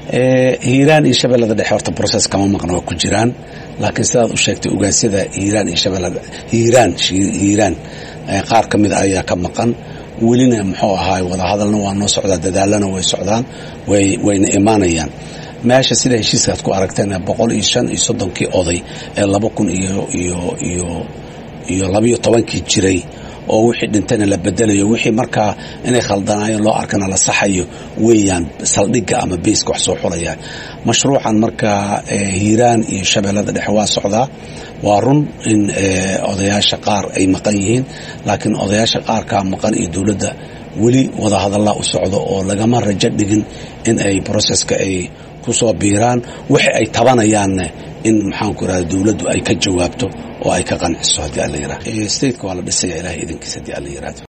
hiiraan iyo shabeellada dhexe horta process kama maqna waa ku jiraan laakiin sidaad u sheegtay ogaasyada hiiraan iyo shabeellada hiiraan hiiraan qaar ka mida ayaa ka maqan welina muxuu ahaay wadahadalna waa noo socdaa dadaalana way socdaan wayna imaanayaan meesha sida heshiiskaad ku aragteen boqol iyo shan iyo soddonkii oday ee laba kun iyo iyo iyo iyo labayo tobankii jiray oo wixii dhintayna la bedelayo wixii markaa inay khaldanaayeen loo arkana la saxayo weeyaan saldhigga ama beyska wax soo xulaya mashruucan markaa hiiraan iyo shabeellada dhexe waa socdaa waa run in odayaasha qaar ay maqan yihiin laakiin odayaasha qaarkaa maqan iyo dowladda weli wadahadallaa u socdo oo lagama rajo dhigin in ay broseska ay ku soo biiraan wixi ay tabanayaanne in maxaanku irahda dowladdu ay ka jawaabto oo ay ka qanciso haddii alla yirahdo stateka waa la dhisaya ilahay idinkiisa haddii alla yirahdo